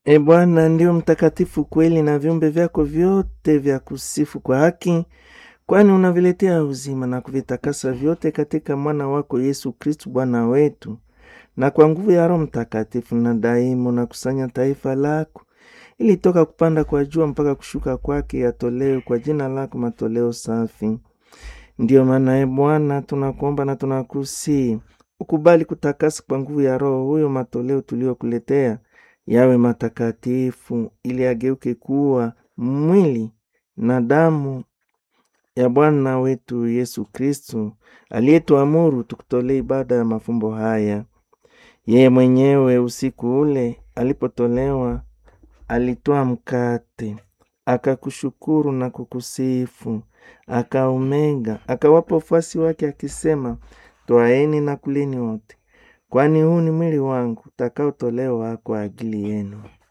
E Bwana, ndio mtakatifu kweli, na viumbe vyako vyote vya kusifu kwa haki, kwani unaviletea uzima na kuvitakasa vyote katika mwana wako Yesu Kristu Bwana wetu. Na kwa nguvu ya Roho Mtakatifu na daima unakusanya taifa lako, ili toka kupanda kwa jua mpaka kushuka kwake yatolewe kwa jina lako matoleo safi. Ndiyo maana e Bwana, tunakuomba na tunakusii ukubali kutakasa kwa nguvu ya Roho huyo matoleo tuliyokuletea yawe matakatifu, ili ageuke kuwa mwili na damu ya Bwana wetu Yesu Kristu, aliyetuamuru tukutolee ibada ya mafumbo haya. Yeye mwenyewe usiku ule alipotolewa, alitoa mkate, akakushukuru na kukusifu, akaumega, akawapa wafuasi wake akisema, Twaeni na kuleni wote, kwani huu ni mwili wangu utakaotolewa kwa ajili yenu.